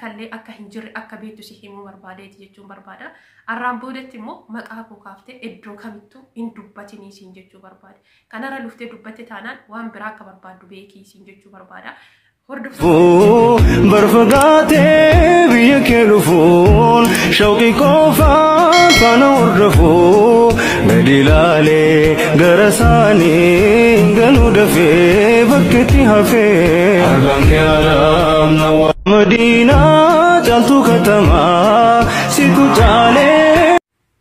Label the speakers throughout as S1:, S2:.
S1: takkallee akka hin jirre akka beektu si himuu barbaadeeti jechuun barbaada. Arraan boodatti immoo maqaa koo kaaftee iddoo kamittuu hin dubbatinii siin jechuu barbaade. Kanarra luftee dubbatte taanaan waan biraa akka barbaaddu beekii siin jechuu barbaada.
S2: barfagaatee biyya kee dhufuun shawqii qofaan faana hordofuu gadi ilaalee gara isaanii galuu dafee bakkeetti hafee argaan kee alaamna madiinaa caaltuu katamaa situ caalee.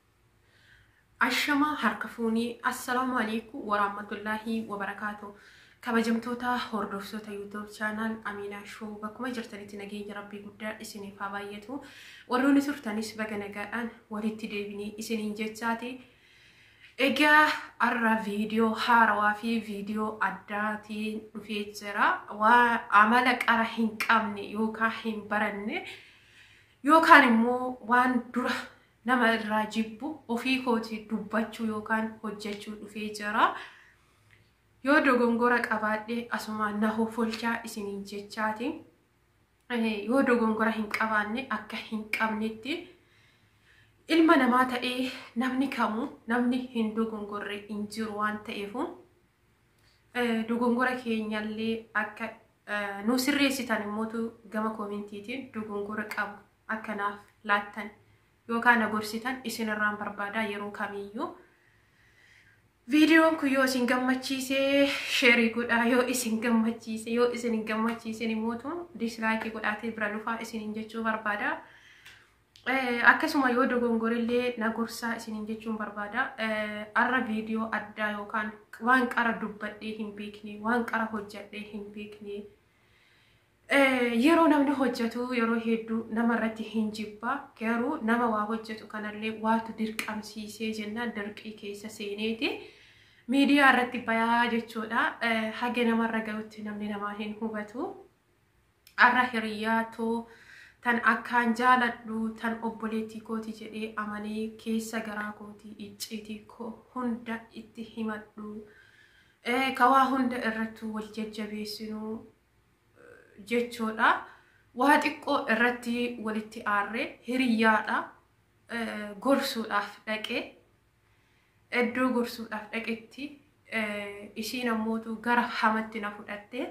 S1: Ashamaa harka fuunii assalaamu alaikum warahmatullaahi wabarakaatu. kabajamtoota hordoftoota yuutuub chaanaal Amiinaa Shoo bakkuma jirtanitti nageenya rabbii guddaa isiniif haa baay'atu. Warroonni turtanis baga nagaadhaan walitti deebinee isiniin jechaati. Egaa har'a viidiyoo haarawaa fi viidiyoo addaatiin dhufee jira. Waa amala qara hin qabne yookaan hin baranne yookaan immoo waan dura nama irraa jibbu ofii kooti dubbachuu yookaan hojjechuu dhufee jira. yoo dogongora qabaadhe asuma na hoffolchaa isiniin jechaati. Yoo dogongora hin qabaanne akka hin qabnetti ilma namaa ta'ee namni kamuu namni hin dogongorre hin jiru waan ta'eefu dogongora keenyallee akka nu sirreessitan immootu gama koomentiitiin dogongora qabu akkanaaf laattan yookaan na gorsitan isinirraan barbaadaa yeroo kamiyyuu. Viidiyoon kun yoo isin gammachiise sheerii godhaa yoo isin gammachiise yoo isin hin gammachiisin immoo dislaayikii godhaatee bira dhufaa isiniin jechuu barbaada. Akkasuma yoo dogongorillee na gorsaa isiniin jechuun barbaada. Har'a viidiyoo addaa yookaan waan qara dubbadhee hin beekne waan qara hojjadhee hin beekne yeroo namni hojjetu yeroo hedduu nama irratti hin jibba garuu nama waa hojjetu kanallee waatu dirqamsiisee jennaan dirqii keessa seeneeti. miidiyaa irratti bayaa jechuudha. Haga namarra gahutti namni namaa hin hubatu. Har'a hiriyyaatoo tan akkaan jaaladhu tan obboleettii kooti jedhee amanee keessa garaa kootii icciitii koo hunda itti himadhu. Kawaa hunda irratti wal jajjabeessinu jechuudha. Waa xiqqoo irratti walitti aarree hiriyyaadha. Gorsuudhaaf dhaqee iddoo gorsuudhaaf dhaqetti ishiin ammootu gara hamatti na fudhatte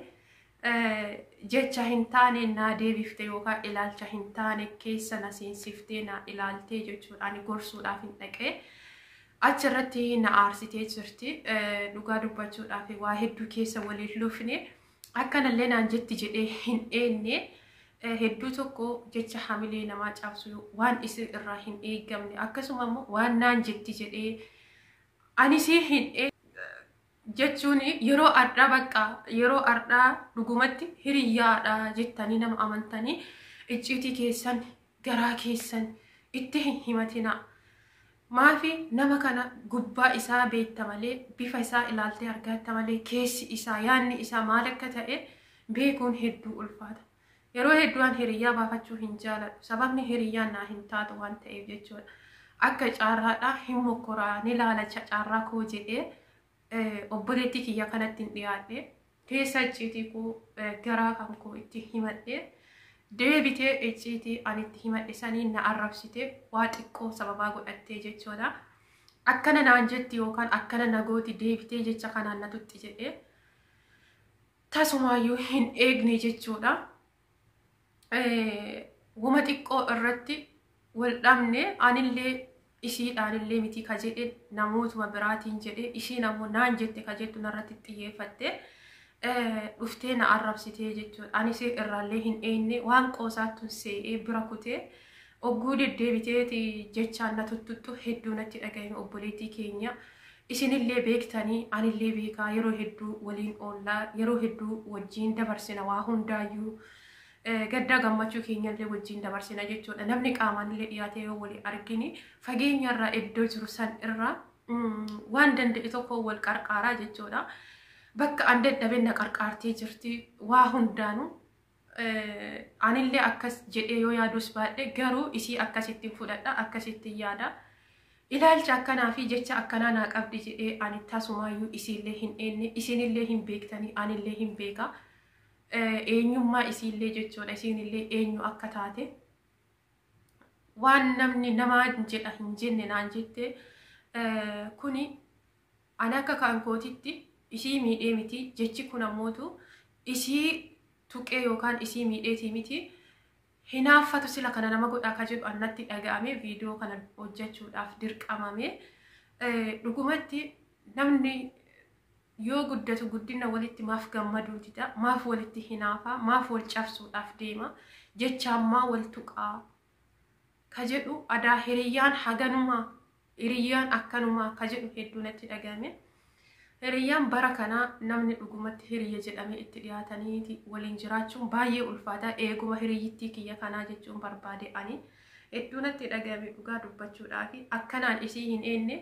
S1: jecha hin taane naa deebifte yookaan ilaalcha hin taane keessa na seensiftee na ilaaltee jechuudha ani gorsuudhaaf hin dhaqee achirratti na aarsitee jirti dhugaa dubbachuudhaaf waa hedduu keessa waliin lufne akkanallee naan jetti jedhee hin eenne hedduu tokko jecha hamilee namaa cabsu waan isin irraa hin eegamne akkasuma immoo waan naan jetti jedhee anis hin jechuun yeroo addaa bakka yeroo addaa dhugumatti hiriyyaadha jettanii nama amantanii icciitii keessan garaa keessan itti hin himatina. Maafi nama kana gubbaa isaa beekta malee bifa isaa ilaaltee argatta malee keessi isaa yaanni isaa maal akka ta'e beekuun hedduu ulfaata. Yeroo hedduun hiriyyaa baafachuu hin jaaladhu. Sababni hiriyyaan naa hin taatu waan ta'eef jechuudha. akka caarraadhaa hin mokkoraa ni laalacha caarraa koo jedhee obboleettii kiyya kanatti hin dhiyaadhe keessa icciitii koo garaa kan koo itti himadhe deebitee icciitii ani itti himadhe saniin na arrabsite waa xiqqoo sababaa godhattee jechuudha. Akkana naan jetti yookaan akkana nagooti deebitee jecha kanaan na tutti jedhee tasumaayyuu hin eegne jechuudha. Wama xiqqoo irratti wal dhabne anillee ishiidhaanillee miti ka jedhe namootuma biraatiin jedhe ishiin ammoo naan jette ka jettu narratti xiyyeeffatte dhuftee na arrabsitee jechuudha. Anis irraallee hin eegne waan qoosaattuun see'ee bira kutee ogguu deddeebiteeti jechaan na tuttuttu hedduu natti dhagahame obboleettii keenya. Isinillee beektanii anillee beekaa yeroo hedduu waliin oollaa yeroo hedduu wajjiin dabarsina waa hundaayyuu. gaddaa gammachuu keenyallee wajjin dabarsina jechuudha. Namni qaamaan illee dhiyaatee yoo walii argini fageenyarraa iddoo jiru san irraa waan danda'e tokko wal qarqaaraa jechuudha. Bakka an dadhabe na qarqaartee jirti waa hundaanuu anillee akkas jedhee yoo yaadus baadhe garuu isii akkasittiin fudhadha akkasittiin yaada. Ilaalcha akkanaa fi jecha akkanaa naa qabdi jedhee ani tasumaayyuu isiillee hin eenne isinillee hin beektanii anillee hin beeka. eenyummaa isiillee jechuudha isiinillee eenyu akka taate waan namni namaa jedha hin jenne naan jette kuni ani akka kan kootitti isii miidhee miti jechi kun ammootu isii tuqee yookaan isii miidheetii miti hinaaffatu sila kana nama godhaa ka jedhu annatti dhaga'ame viidiyoo kana hojjechuudhaaf dirqamame dhugumatti namni yoo guddatu guddina walitti maaf gammaduutidha maaf walitti hinaafaa maaf wal cabsuudhaaf deema jechaammaa wal tuqaa ka jedhu adaa hiriyyaan haganumaa hiriyyaan akkanumaa ka jedhu hedduu natti dhagahame hiriyyaan bara kanaa namni dhugumatti hiriyya jedhamee itti dhiyaataniiti waliin jiraachuun baay'ee ulfaataa eeguma hiriyyittii kiyya kanaa jechuun barbaade ani hedduu natti dhagahame dhugaa dubbachuudhaaf akkanaan isii hin eenne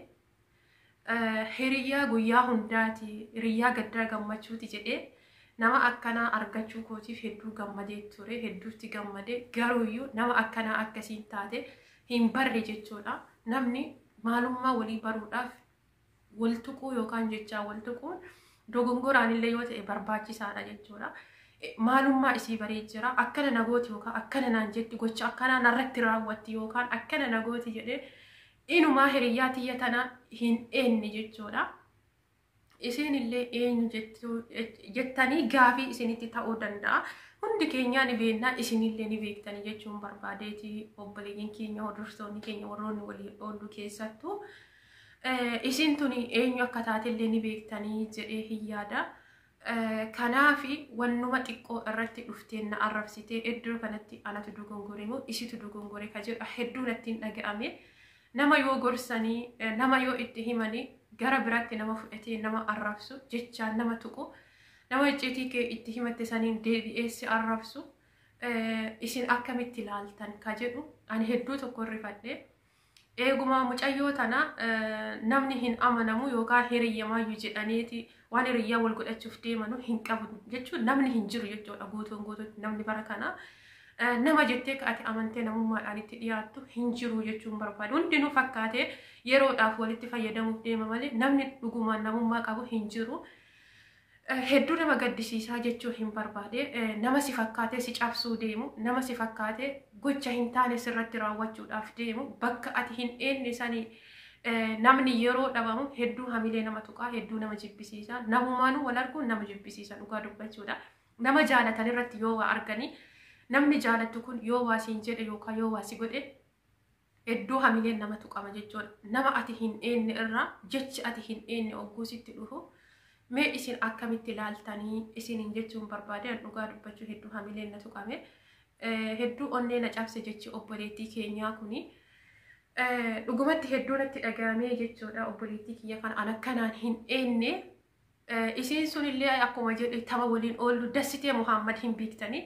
S1: hiriyyaa guyyaa hundaati hiriyyaa gaddaa gammachuuti jedhee nama akkanaa argachuu kootiif hedduu gammadee ture hedduutti gammadee garuuyyuu nama akkanaa akkasiin taate hin barre jechuudha namni maalummaa walii baruudhaaf wal tuquu yookaan jechaa wal tuquun dogongoraan illee yoo ta'e barbaachisaadha jechuudha. Maalummaa isii baree jira akkana nagooti yookaan akkana naan jetti gocha akkanaa narratti raawwatti yookaan akkana nagooti jedhee inumaa hiriyyaa tiyya tana hin eenye jechuudha. Isin illee eenyu jettanii gaafii isinitti ta'uu danda'a. Hundi keenyaa ni beeknaa isinillee ni beektanii jechuun barbaadeeti obboleeyyiin keenya hordoftoonni keenya warroonni walii oollu keessattuu. Isin tuni eenyu akka taatellee ni beektanii jedhee hin yaada. Kanaafi wannuma xiqqoo irratti dhuftee na arrabsitee iddoo kanatti anatu dogongore moo isitu dogongore ka jedhu hedduu natti hin dhaga'ame. Nama yoo gorsanii nama yoo itti himanii gara biraatti nama fudhatee nama arrabsu jechaan nama tuqu nama icciitii kee itti himatte saniin deebi'eessi arrabsu isin akkamitti ilaaltan ka jedhu ani hedduu tokko rifadhe. Eeguma mucayyoo tana namni hin amanamu yookaan hiriyyamaayyuu jedhaniiti waan hiriyyaa wal godhachuuf deemanu hin qabu jechuun namni hin jiru jechuudha guutuun guutuutti namni bara kana nama jettee ati amantee namummaadhaan itti dhiyaattu hin jiru jechuun barbaadu hundinuu fakkaatee yeroodhaaf walitti fayyadamuuf deema malee namni dhugumaan namummaa qabu hin jiru. Hedduu nama gaddisiisaa jechuu hin barbaade nama si fakkaatee si cabsuu deemu nama si fakkaatee gocha hin taane sirratti raawwachuudhaaf deemu bakka ati hin eenye sanii namni yeroo dhabamu hedduu hamilee nama tuqaa hedduu nama jibbisiisa namummaanuu wal arguun nama jibbisiisa dhugaa dubbachuudha nama jaalatan irratti yoo waa arganii namni jaalattu kun yoo waa siin jedhe yookaan yoo waa si godhe hedduu hamileen nama tuqama jechuudha nama ati hin eenye irraa jechi ati hin eenye ogguusitti dhufu. mee isin akkamitti ilaaltanii isiniin jechuun barbaade dhugaa dubbachuu hedduu hamileen na tuqame hedduu onnee na cabse jechi obboleettii keenyaa kuni dhugumatti hedduu natti dhagahame jechuudha obboleettii kiyya kan an akkanaan hin eenye isiin sunillee akkuma jedhe tapha waliin oollu dassitee muhammad hin beektanii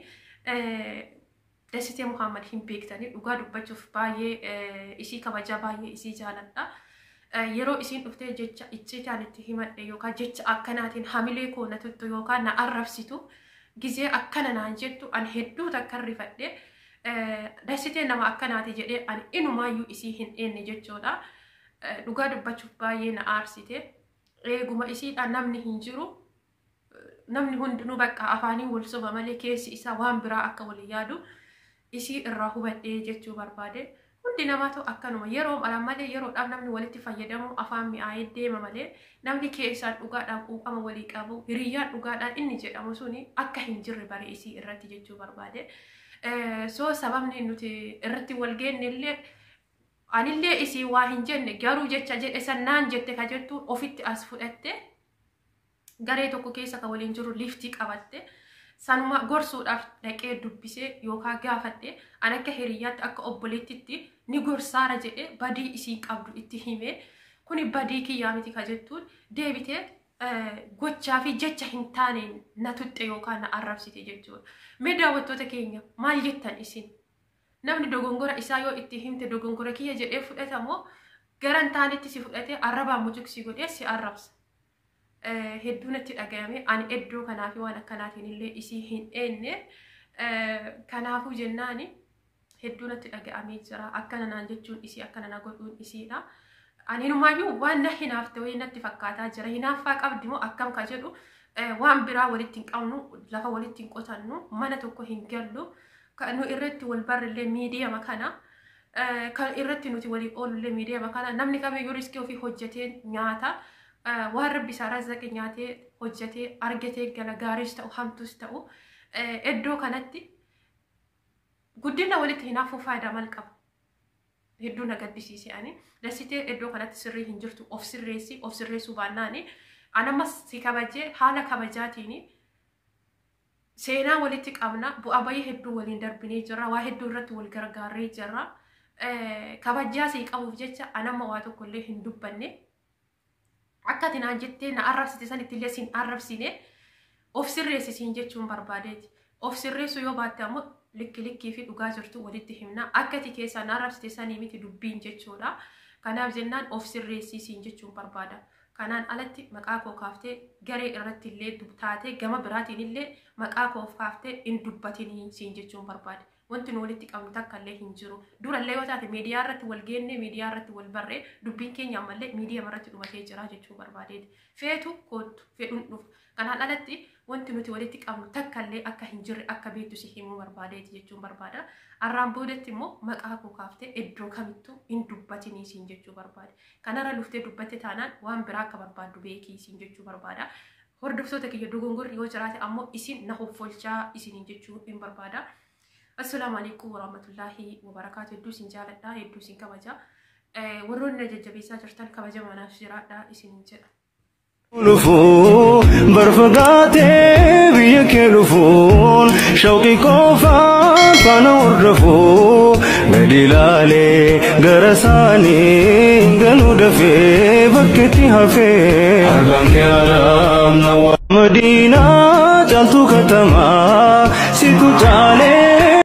S1: dassitee muhammad hin beektanii dhugaa dubbachuuf baay'ee isii kabaja baay'ee isii jaaladha. yeroo isiin dhuftee jecha icciitaan itti himadhe yookaan jecha akkanaatiin hamilee koo na tuttu yookaan na arrabsitu gizee akkana naan jettu an hedduu takkan rifadhe dassitee nama akkanaati jedhee an inumaayyuu isii hin eenye jechuudha. Dhugaa dubbachuuf baay'ee na aarsite. Eeguma isiidhaan namni hin jiru. Namni hundinuu bakka afaanii wal soba malee keessi isaa waan biraa akka wal yaadu isii irraa hubadhee jechuu barbaade. Hundi namaatu akkanuma yeroo malee yeroodhaaf namni walitti fayyadamu afaan mi'aayee deema malee namni keessaan dhugaadhaan quuqama walii qabu hiriyyaan dhugaadhaan inni jedhamu suni akka hin jirre bare isii irratti jechuu barbaade. So sababni nuti irratti wal geenne illee anillee isii waa hin jenne garuu jecha jedhe sannaan jette ka jettu ofitti as fudhatte garee tokko keessa ka waliin jiru liftii qabatte. sanuma gorsuudhaaf dhaqee dubbisee yookaan gaafadhe an akka hiriyyaatti akka obboleettitti ni gorsaara jedhee badii isii qabdu itti himee kuni badii kiyyaa miti ka jettuun deebitee gochaa fi jecha hin taaneen na tuxxe yookaan na arrabsite jechuudha. Mee daawwattoota keenya maal jettan isin? Namni dogongora isaa yoo itti himte dogongora kiyya jedhee fudhatamoo gara hin taanetti si fudhatee arrabaan mucuqsii godhee si arrabsa. hedduu natti dhagahame ani iddoo kanaafi waan akkanaatiin illee isii hin eenye kanaafuu jennaani hedduu natti dhagahamee jira akkana naan jechuun isii akkana na godhuun isiidha. Ani inumaayyuu waan na hinaafte wayii natti fakkaataa jira hinaaffaa qabdi moo akkam ka jedhu waan biraa walitti hin qabnu lafa walitti hin qotannu mana tokko hin gallu kan nu irratti wal barrillee miidiyama kana kan irratti nuti walii oolullee miidiyama kana namni kamiyyuu riskii ofii hojjetee nyaata waan rabbi isaa razzaqe nyaatee hojjetee argatee gala gaariis ta'u hamtuus ta'u iddoo kanatti guddina walitti hinaafuu faayidaa maal qaba. Hedduu na gaddisiise ani dasitee iddoo kanatti sirrii hin jirtu of sirreessi of sirreessuu baannaani anammas si kabajee haala kabajaatiin seenaa walitti qabna bu'aa bayii hedduu waliin darbinee jirra waa hedduu irratti wal gargaarree jirra kabajaa sii qabuuf jecha anamma waa tokko illee hin dubbanne akka ati naan jettee na arrabsite sanitti illee siin arrabsine of sirreessi siin jechuun barbaadeeti of sirreessu yoo baatte ammoo likki likkii fi dhugaa jirtu walitti himna akka ati keessaa na arrabsite sanii miti dubbiin jechuudha kanaaf jennaan of sirreessii siin jechuun barbaada. kanaan alatti maqaa koo kaaftee garee irratti illee taatee gama biraatiin illee maqaa koo kaaftee hin dubbatinii siin jechuun barbaade. Wanti nu walitti qabnu takka illee hin jiru. Durallee yoo taate miidiyaa irratti wal geenne miidiyaa irratti wal barree dubbiin keenya ammallee miidiyaa irratti dhumatee jira jechuu barbaadeeti. Feetu kootu fedhuun dhufu. Kanaan alatti wanti nuti walitti qabnu takka illee akka hin jirre akka beektu si himuu barbaadeeti jechuun barbaada. Arraan boodatti immoo maqaa koo kaaftee iddoo kamittuu hin dubbatinii siin jechuu barbaade. Kanarra luftee dubbatte taanaan waan biraa akka barbaaddu beekii siin jechuu barbaada. Hordoftoota kiyya dogongorri yoo jiraate ammoo isin na hoffolchaa isiniin jechuu hin barbaada. Assalaamu alaikum warahmatullaahi wabarakaatu. Hedduu isin jaaladha, hedduu isin kabaja. Warroonni na jajjabeessaa jirtan kabaja manaaf jiraadha isiniin jedha.
S2: Lufuu barfagaatee biyya kee dhufuun shawqii qofaan faana hordofuu gadi ilaalee gara isaanii galuu dafee bakkeetti hafee argaan kee araamna madiinaa caaltuu katamaa situ caalee.